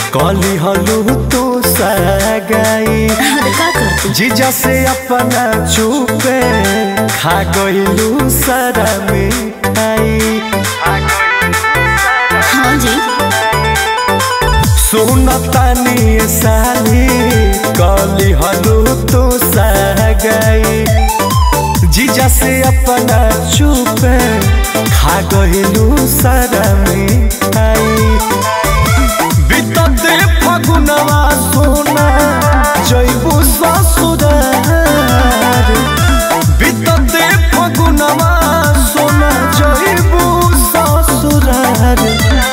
कली हलू तो सगाई अरे का करती जीजा से अपना चुपे खा गईलू सारा मिठाई हाँ जी सुनतानी साली कली हलू तो सगाई जीजा से अपना चुपे खा गईलू सारा मिठाई बितते फगुनवा सोना जैबू ससुरार बितते फगुनवा सोना जैबू ससुरार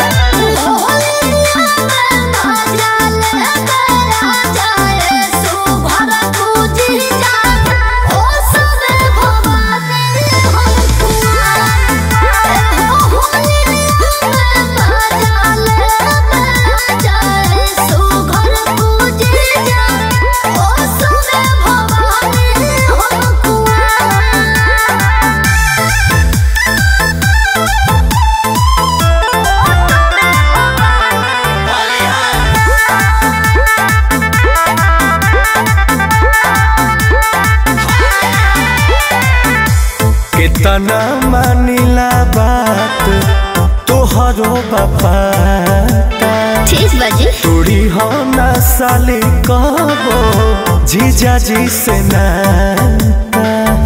कितना मानिला बात तोहरो बापा ठीक बाजी तोड़ी हो ना साली कबो जीजा जी से नाता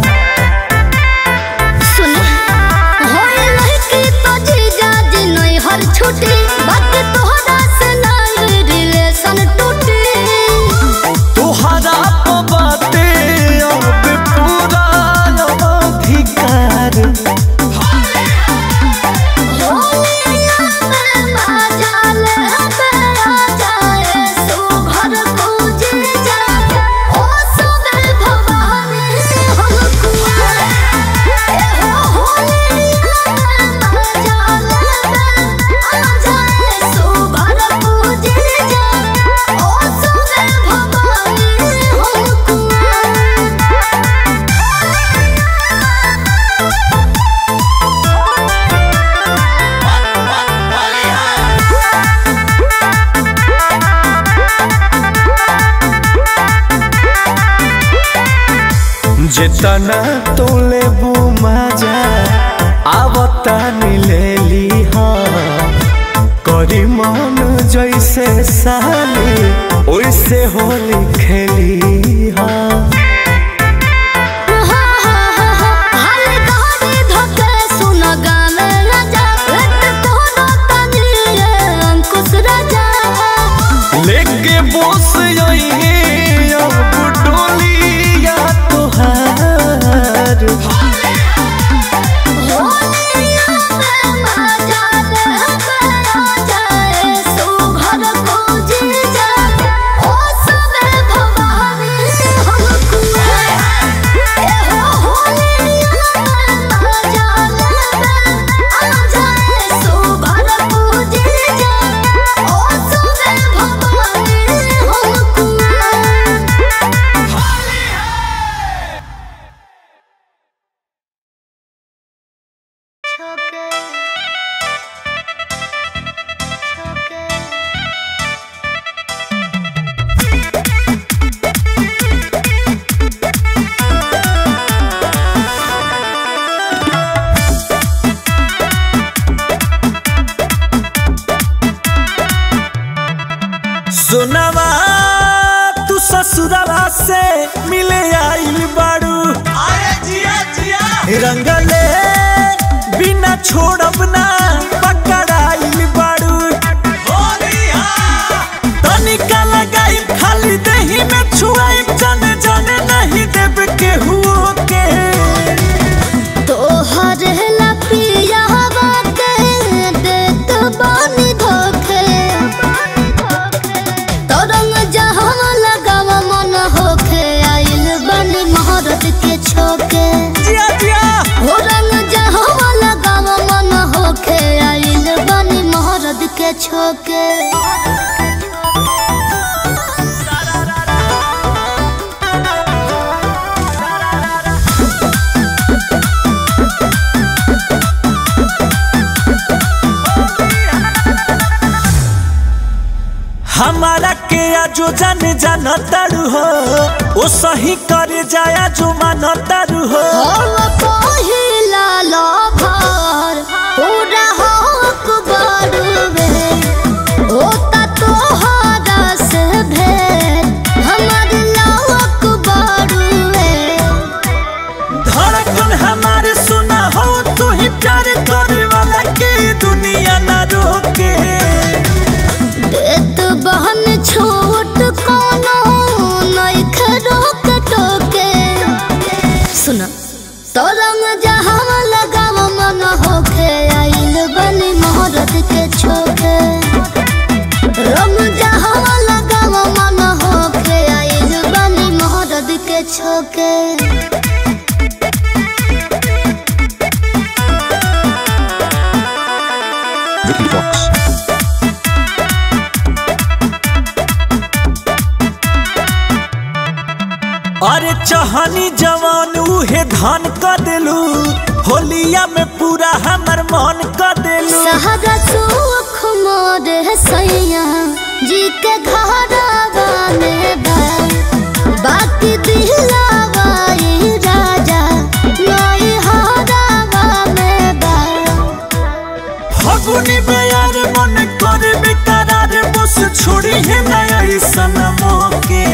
सुन होए लहकी तो जीजा जी नहीं हर छुट्टी बात तोहरा से नहीं रिलेशन टूटी तोहरा पे बाटे अब पूरा अधिकार जितना तो लेबू मजा आवता मिलेली हाँ करी मन जैसे साली ओइसे होली खेली हाँ लेके बोस यही अब डोलिया तोहार सुनवा तू ससुरवा से मिले आइल बाड़ू रंगले बिना छोड़ब ना पकड़ाइल बाड़ू तनिका लगाई खाली दही में छुआई जाने जाने नहीं देब केहू के तोहर ला पिया बाके देत बानी धोखे तरंग जहाँ लगावा मन होखे आइल बनी महारत के छोके जिया जिया हो रंग जहाँ लगावा मन होखे जो जाने जाना तारू हो ओ सही करे जाया जो माना तारू हो हम पहिला लभर पूरा हक बड़ुवे होता तोहरा से भेंट हमर लवक बड़ुवे धड़कन हमारे सुना हो तू ही प्यार करे वाला के दुनिया ना रोके देत बहन छोट कोनो नइख रोक टोके सुना तरंग जहाँ लगाव मन होखे आइल बनी मोहरत के छोके रंग जहाँ लगाव मन होखे आइल बनी मोहरत के छोके Vicky Vox. अरे चहनी जवान उहे धान क देलू होलिया में पूरा हमर मन क देलू सहरा सुख मोर सैया जी के घरवा में बा बाकी दिलावा ई राजा नई हरावा में बा फगुनी बेयार मन करे बेकरार बस छोड़ी है नया सनमो के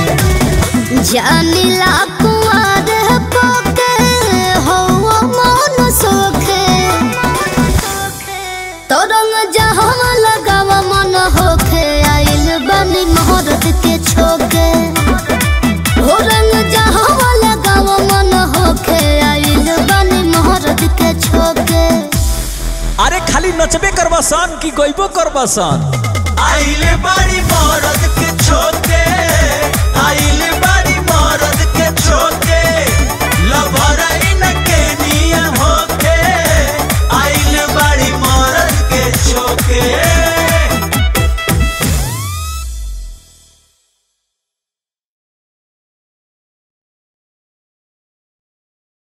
जानिला कुआर पोके हो मन सोखे तरंग जहाँ लगाव मन होखे आइल बनी मोहरत के छोके हो रंग जहाँ लगाव मन होखे आइल बनी मोहरत के छोके अरे खाली नचबे करबा सन कि गइबो करबा सन आइले बड़ी मरद के छोके